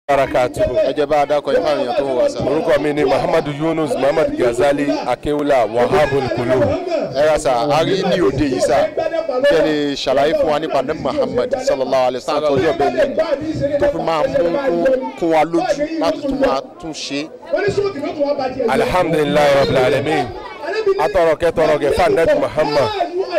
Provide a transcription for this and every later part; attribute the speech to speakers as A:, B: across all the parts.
A: barakatuhu.
B: ẹ jẹ́ bá a dákọ̀ yín fáwọn èèyàn tó ń wà sá.
A: orúkọ mi ni muhammadu yunus muhammad gazali akewula wahabul kulu.
B: ẹ ra sá a rí ní òde yìí sá kí ẹ lè ṣàlàyé fún wa nípa ní muhammed sallallahu alayhi wa sallam tó ọjọ́ bẹ́ẹ̀ lẹ́yìn tó fi máa mú kún- kún wa lójú láti tún máa tún ṣe.
A: alhamdulilayi rabbil alamin atọrọ kẹtọrọ kẹ fanabi muhammad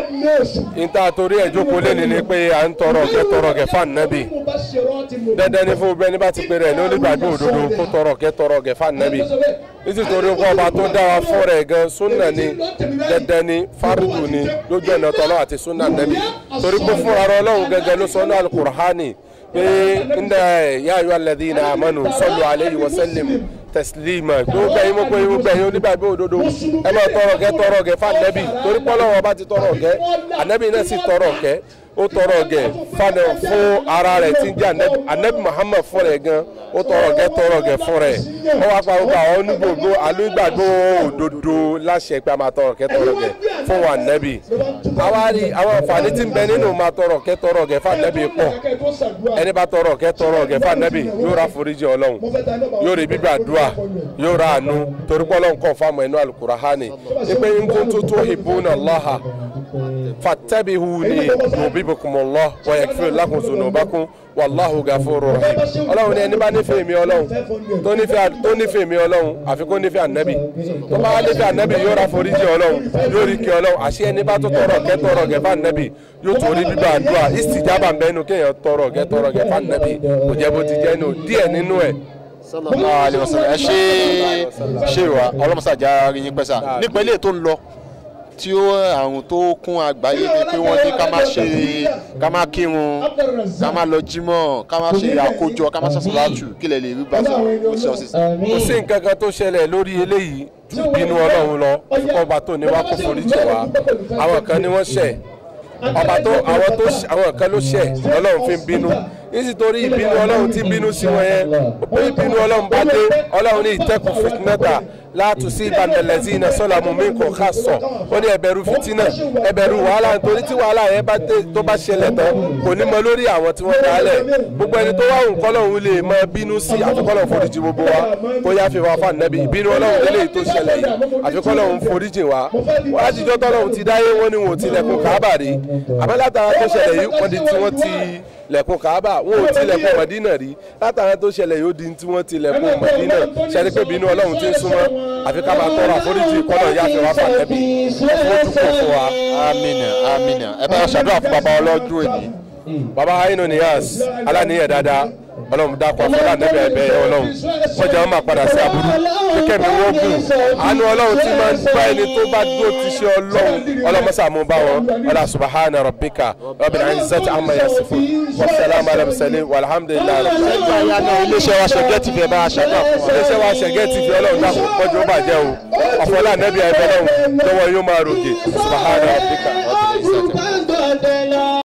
A: nta torí ẹ jókòó lẹni ni pé à ń tọrọ kẹtọrọ kẹ fanabi dandan ni fún bẹni bá ti pè rẹ ní onígbàgbé òdodo kó tọrọ kẹtọrọ kẹ fanabi nítorí kó ọba tó dá wa fún rẹ gan sunna ni dandan ni faridu ni lójú ọ̀nà tọ́lọ́ àti sunna nabi torí pé fún ara ọlọ́run gẹ́gẹ́ ló sọ ní alukur'ani pé ndé yáyọ alladhina amanu sallu alayhi wa sallim tẹsilima gbogbo ẹyin mo pé gbogbo ẹyin onígbàgbé òdodo ẹ máa tọrọ kẹ tọrọ kẹ fún anabi torí pé ọlọ́run ọba ti tọrọ kẹ anabi náà sì tọrọ kẹ ó tọrọ kẹ fún fún ara rẹ tí ń jẹ anabi anabi muhammad fún rẹ gan ó tọrọ kẹ tọrọ kẹ fún rẹ ó wá pa gbogbo àwọn onígbògbò alógbàgbó òdodo láṣẹ pé a máa tọrọ kẹ tọrọ kẹ fún wa anabi àwa rí àwọn àǹfààní tí ń bẹ nínú máa tọrọ kẹ tọrọ kẹ fún anabi pọ̀ ẹni bá tọrọ kẹ tọrọ kẹ fún anabi yóò ra foríjì ọlọ́run yóò rí gbígbàdúrà yóò ra àánú torí pé ọlọ́run kàn fáwọn ẹnu alukurahani ipe nkún tó tó ìbúnà lọ́ha fatabihuni yubibukumullah wa yakfir lakum zunubakum wallahu gafuru rahim ọlọ́run ní ẹni bá nífẹ̀ẹ́ mi ọlọ́run tó nífẹ̀ẹ́ tó nífẹ̀ẹ́ mi ọlọ́run àfi kó nífẹ̀ẹ́ ànábì tó bá wá nífẹ̀ẹ́ ànábì yóò ra foríjì ọlọ́run yóò rí kí ọlọ́run àṣẹ ẹni bá tó tọrọ kẹ tọrọ kẹ fún ànábì yóò torí gbígbà àdúrà ìsìjábà mbẹ́nu kéèyàn tọrọ kẹ tọrọ kẹ fún ànábì kò jẹ́ bó ti jẹ́ nù díẹ̀ nínú ẹ̀
B: sallallahu alayhi wa sallam ẹ ṣe ṣe wa ọlọ́mọṣàjà rí yín pẹ́ sá nípa ilé tó ń lọ tí ó àrùn tó kún àgbáyé ni pé wọ́n ní ká má ṣe ká má kírun ká má lọ jímọ̀ ká má ṣe àkójọ ká má ṣe sàlátù kí lè lè rí bá sá kó sí ọ̀sẹ̀ sí.
A: kò sí nǹkan kan tó ṣẹlẹ̀ lórí eléyìí ju ìbínú ọlọ́run lọ ọba tó ní wá kó foríjì wá àwọn kan ni wọ́n ṣẹ̀ ọba tó àwọn tó àwọn kan ló ṣẹ̀ ọlọ́run fi ń bínú nítorí ìbínú ọlọ́run tí ń bínú sí wọn yẹn pé ìbínú ọlọ́run bá dé ọlọ́run ní ìtẹ́kùn fìtínẹ́ta látùsí ìbànújẹ́ iná sọ́làmù mi kò ká sọ ó ní ẹbẹ̀rù fìtínà ẹbẹ̀rù wàhálà nítorí tí wàhálà yẹn bá dé tó bá ṣẹlẹ̀ tán kò ní mọ lórí àwọn tí wọ́n dálẹ̀ gbogbo ẹni tó wá nǹkan lọ́hùn lè máa bínú sí àfikọ́lọ̀ foríjì gbogbo wa kó yá fi wá fún ànábì ìbínú ọlọ́run lélẹ́yìí tó ṣẹlẹ̀ yìí àfikọ́lọ̀ foríjì wa wọ́n á jíjọ́ tọ́lọ́run ti dáyé wọ́n ní wọn ò tilẹ̀kùn káábà rí àmọ́ látara tó ṣẹlẹ̀ yìí wọ́n di tí wọ́n ti lẹ̀kùn kaaba wọn ò ti lẹ̀kùn mọ̀dínà rí látara tó ṣẹlẹ̀ yóò di tí wọ́n ti lẹ̀kùn mọ̀dínà ṣẹ́ni pé bínú ọlọ́run ti ń súnmọ́ àfi ká máa tọrọ àforíjì kọ́nà ìyá àfẹ́ wá fàtẹ́bí fojú kò fún wa.
B: amina amina ẹ bá ṣàdúrà fún bàbá ọlọ́dún èdè.
A: baba ainu niyas aláníyẹ dáadáa ọlọ́run dákọ̀ fọlá nẹ́bẹ̀ ẹ̀bẹ̀ ẹ̀ ọlọ́run wọ́n jẹ́ wọn máa padà sí aburú kíkẹ́ mi wọ́n gùn àánú ọlọ́run tí máa ń bá ẹni tó bá dúró ti ṣe ọlọ́run ọlọ́mọṣà mú bá wọn ọlá subahana rabbika rabbil izzati amma yasifun wa salamu ala mursalin walhamdulillahi rabbil alamin.
B: ìyànà iléeṣẹ́ wa ṣẹ̀gẹ́ ti fẹ́ bá a ṣàdúrà fún wa.
A: iléeṣẹ́ wa ṣẹ̀gẹ́ ti fi ọlọ́run dákun pọ́jú ó bàjẹ́ o ọ̀fọlá nẹ́bí ẹ̀bẹ̀ ọlọ́run lọ́wọ́ yóò máa rògè subahana rabbika rabbil izzati